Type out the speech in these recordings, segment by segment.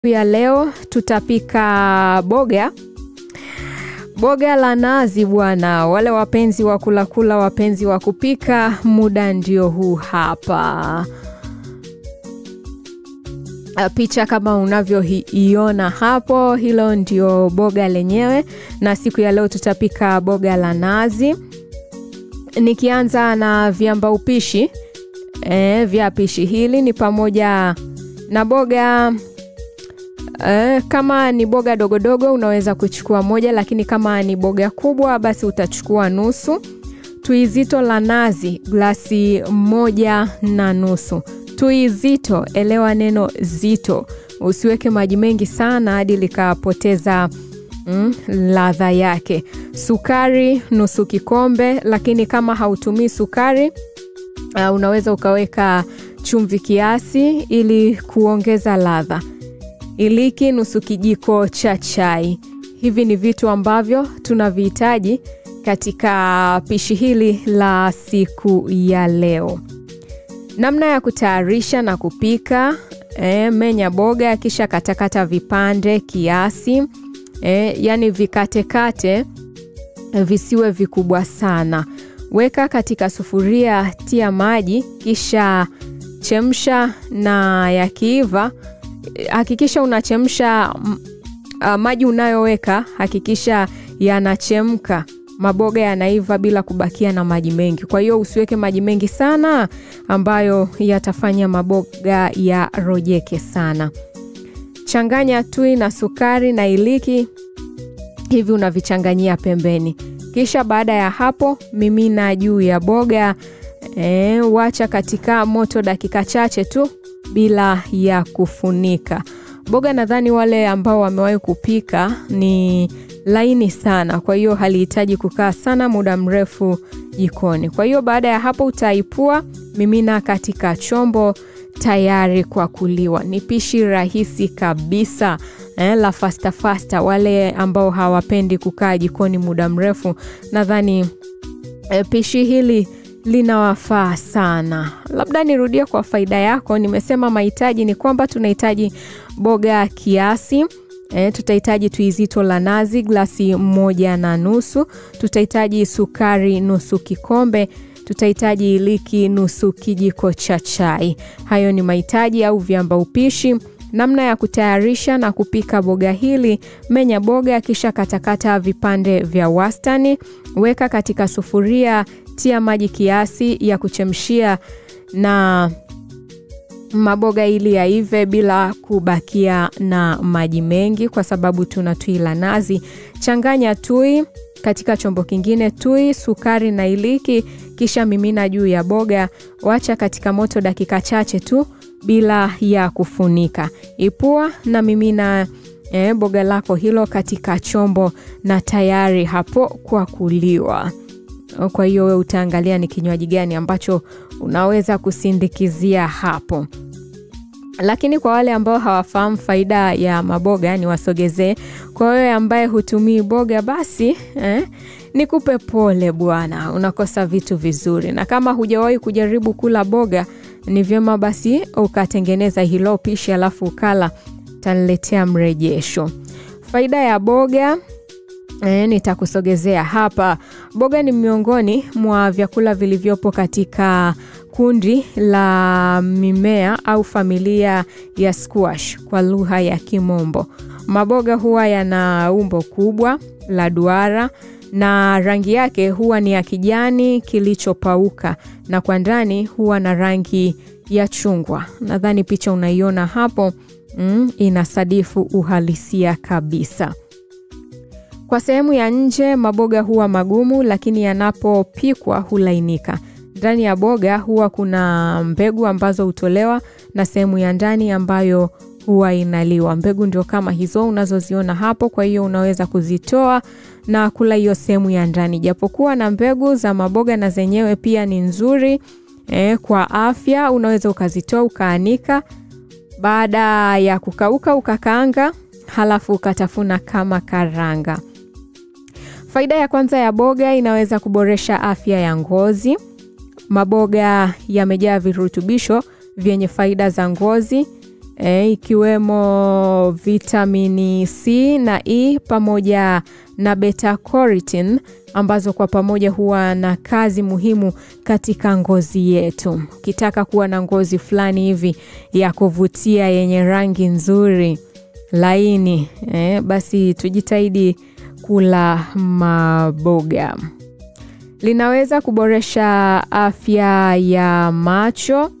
ya leo tutapika boga boga la nazi bwana. Wale wapenzi wa kulakula, wapenzi wa kupika, muda ndio huu hapa. Picha kama unavyoiona hapo, hilo ndio boga lenyewe, na siku ya leo tutapika boga la nazi. Nikianza na viamba upishi e, vya pishi hili ni pamoja na boga e, kama ni boga dogodogo unaweza kuchukua moja, lakini kama ni boga kubwa basi utachukua nusu. Tui zito la nazi glasi moja na nusu. Tui zito, elewa neno zito, usiweke maji mengi sana hadi likapoteza mm, ladha yake. Sukari nusu kikombe, lakini kama hautumii sukari uh, unaweza ukaweka chumvi kiasi ili kuongeza ladha. Iliki nusu kijiko cha chai. Hivi ni vitu ambavyo tunavihitaji katika pishi hili la siku ya leo. Namna ya kutayarisha na kupika e, menya boga kisha katakata vipande kiasi e, yani vikatekate visiwe vikubwa sana. Weka katika sufuria, tia maji kisha chemsha, na yakiiva hakikisha unachemsha uh, maji unayoweka hakikisha yanachemka, maboga yanaiva bila kubakia na maji mengi. Kwa hiyo usiweke maji mengi sana ambayo yatafanya maboga yarojeke sana. Changanya tui na sukari na iliki, hivi unavichanganyia pembeni. Kisha baada ya hapo mimina juu ya boga e, wacha katika moto dakika chache tu bila ya kufunika. Boga nadhani wale ambao wamewahi kupika ni laini sana, kwa hiyo halihitaji kukaa sana muda mrefu jikoni. Kwa hiyo baada ya hapo utaipua, mimina katika chombo tayari kwa kuliwa. Ni pishi rahisi kabisa eh, la fasta fasta. Wale ambao hawapendi kukaa jikoni muda mrefu, nadhani eh, pishi hili linawafaa sana. Labda nirudie kwa faida yako, nimesema mahitaji ni kwamba tunahitaji boga kiasi E, tutahitaji tui zito la nazi glasi moja na nusu. Tutahitaji sukari nusu kikombe. Tutahitaji iliki nusu kijiko cha chai. Hayo ni mahitaji au viamba upishi. Namna ya kutayarisha na kupika boga hili: menya boga kisha katakata vipande vya wastani, weka katika sufuria, tia maji kiasi ya kuchemshia na maboga ili yaive bila kubakia na maji mengi, kwa sababu tuna tui la nazi. Changanya tui katika chombo kingine, tui, sukari na iliki, kisha mimina juu ya boga. Wacha katika moto dakika chache tu bila ya kufunika. Ipua na mimina eh, boga lako hilo katika chombo na tayari hapo kwa kuliwa. Kwa hiyo wewe utaangalia ni kinywaji gani ambacho unaweza kusindikizia hapo. Lakini kwa wale ambao hawafahamu faida ya maboga, ni wasogezee. Kwa wewe ambaye hutumii boga, basi eh, nikupe pole bwana, unakosa vitu vizuri. Na kama hujawahi kujaribu kula boga, ni vyema basi ukatengeneza hilo pishi alafu ukala, taniletea mrejesho. Faida ya boga E, nitakusogezea hapa. Boga ni miongoni mwa vyakula vilivyopo katika kundi la mimea au familia ya squash kwa lugha ya Kimombo. Maboga huwa yana umbo kubwa la duara na rangi yake huwa ni ya kijani kilichopauka na kwa ndani huwa na rangi ya chungwa. Nadhani picha unaiona hapo, mm, inasadifu uhalisia kabisa. Kwa sehemu ya nje maboga huwa magumu, lakini yanapopikwa hulainika. Ndani ya boga huwa kuna mbegu ambazo hutolewa na sehemu ya ndani ambayo huwa inaliwa. Mbegu ndio kama hizo unazoziona hapo, kwa hiyo unaweza kuzitoa na kula hiyo sehemu ya ndani. Japokuwa na mbegu za maboga na zenyewe pia ni nzuri eh, kwa afya. Unaweza ukazitoa ukaanika, baada ya kukauka ukakaanga, halafu ukatafuna kama karanga. Faida ya kwanza ya boga, inaweza kuboresha afya ya ngozi. Maboga yamejaa virutubisho vyenye faida za ngozi. e, ikiwemo vitamini C na E pamoja na beta carotene ambazo kwa pamoja huwa na kazi muhimu katika ngozi yetu. Ukitaka kuwa na ngozi fulani hivi ya kuvutia yenye rangi nzuri laini, e, basi tujitahidi kula maboga. Linaweza kuboresha afya ya macho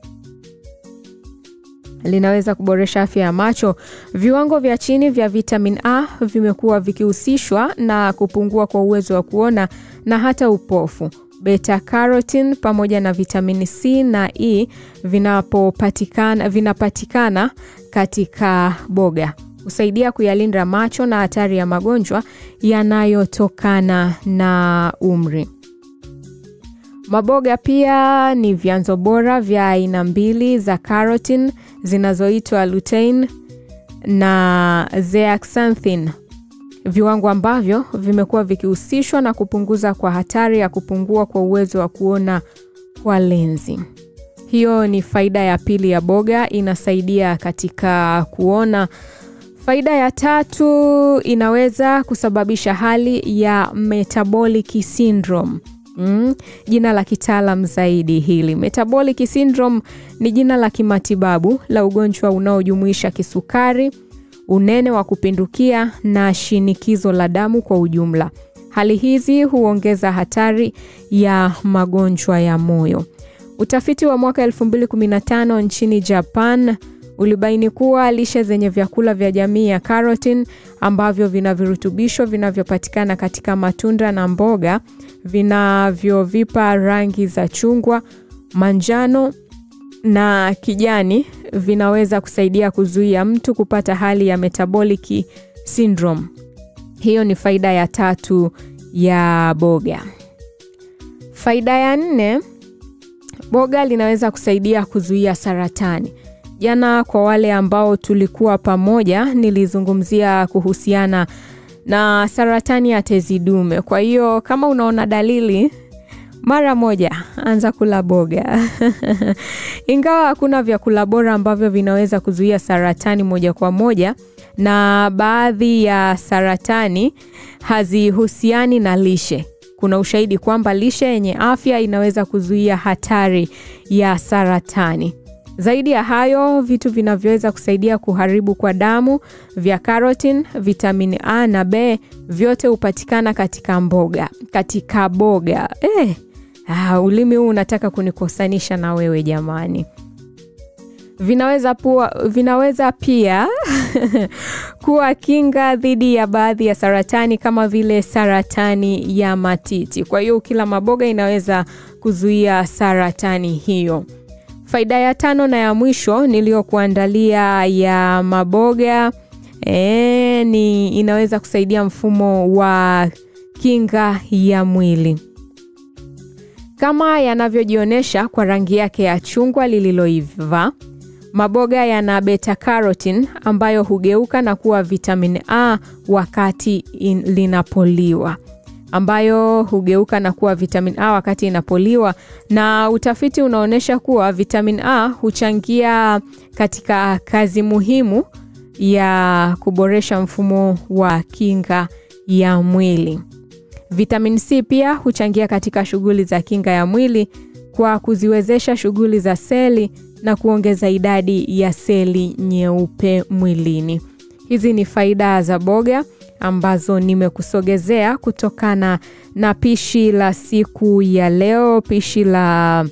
linaweza kuboresha afya ya macho. Viwango vya chini vya vitamin A vimekuwa vikihusishwa na kupungua kwa uwezo wa kuona na hata upofu. Beta carotene pamoja na vitamini C na E vinapopatikana vinapatikana katika boga husaidia kuyalinda macho na hatari ya magonjwa yanayotokana na umri. Maboga pia ni vyanzo bora vya aina mbili za carotene zinazoitwa lutein na zeaxanthin, viwango ambavyo vimekuwa vikihusishwa na kupunguza kwa hatari ya kupungua kwa uwezo wa kuona kwa lenzi. Hiyo ni faida ya pili ya boga, inasaidia katika kuona. Faida ya tatu, inaweza kusababisha hali ya metabolic syndrome. Mm, jina la kitaalam zaidi hili. Metabolic syndrome ni jina la kimatibabu la ugonjwa unaojumuisha kisukari, unene wa kupindukia na shinikizo la damu kwa ujumla. Hali hizi huongeza hatari ya magonjwa ya moyo. Utafiti wa mwaka 2015 nchini Japan ulibaini kuwa lishe zenye vyakula vya jamii ya carotene ambavyo vina virutubisho vinavyopatikana katika matunda na mboga vinavyovipa rangi za chungwa, manjano na kijani vinaweza kusaidia kuzuia mtu kupata hali ya metabolic syndrome. Hiyo ni faida ya tatu ya boga. Faida ya nne, boga linaweza kusaidia kuzuia saratani. Jana kwa wale ambao tulikuwa pamoja, nilizungumzia kuhusiana na saratani ya tezi dume. Kwa hiyo kama unaona dalili, mara moja anza kula boga. Ingawa hakuna vyakula bora ambavyo vinaweza kuzuia saratani moja kwa moja, na baadhi ya saratani hazihusiani na lishe. Kuna ushahidi kwamba lishe yenye afya inaweza kuzuia hatari ya saratani. Zaidi ya hayo, vitu vinavyoweza kusaidia kuharibu kwa damu vya carotene, vitamini A na B vyote hupatikana katika mboga, katika boga. Eh, ah, ulimi huu unataka kunikosanisha na wewe jamani. Vinaweza, pua, vinaweza pia kuwa kinga dhidi ya baadhi ya saratani kama vile saratani ya matiti. Kwa hiyo ukila maboga inaweza kuzuia saratani hiyo. Faida ya tano na ya mwisho niliyokuandalia ya maboga e, ni inaweza kusaidia mfumo wa kinga ya mwili kama yanavyojionyesha kwa rangi yake ya chungwa lililoiva. Maboga yana beta carotene ambayo hugeuka na kuwa vitamin A wakati in, linapoliwa ambayo hugeuka na kuwa vitamin A wakati inapoliwa, na utafiti unaonyesha kuwa vitamin A huchangia katika kazi muhimu ya kuboresha mfumo wa kinga ya mwili. Vitamin C pia huchangia katika shughuli za kinga ya mwili kwa kuziwezesha shughuli za seli na kuongeza idadi ya seli nyeupe mwilini. Hizi ni faida za boga ambazo nimekusogezea kutokana na pishi la siku ya leo, pishi la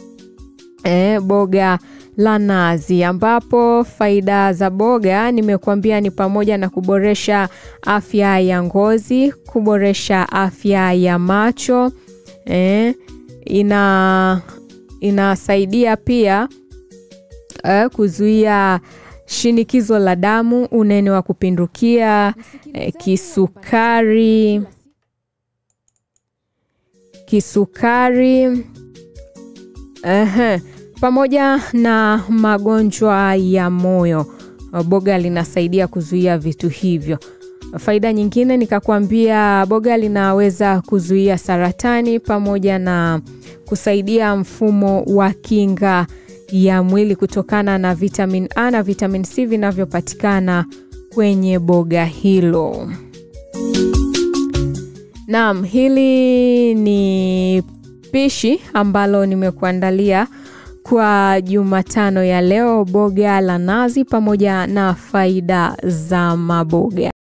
eh, boga la nazi, ambapo faida za boga nimekuambia ni pamoja na kuboresha afya ya ngozi, kuboresha afya ya macho eh, ina inasaidia pia eh, kuzuia shinikizo la damu, unene wa kupindukia, eh, kisukari, kisukari eh, pamoja na magonjwa ya moyo. Boga linasaidia kuzuia vitu hivyo. Faida nyingine nikakwambia, boga linaweza kuzuia saratani pamoja na kusaidia mfumo wa kinga ya mwili kutokana na vitamin A na vitamin C vinavyopatikana kwenye boga hilo. Naam, hili ni pishi ambalo nimekuandalia kwa Jumatano ya leo, boga la nazi pamoja na faida za maboga.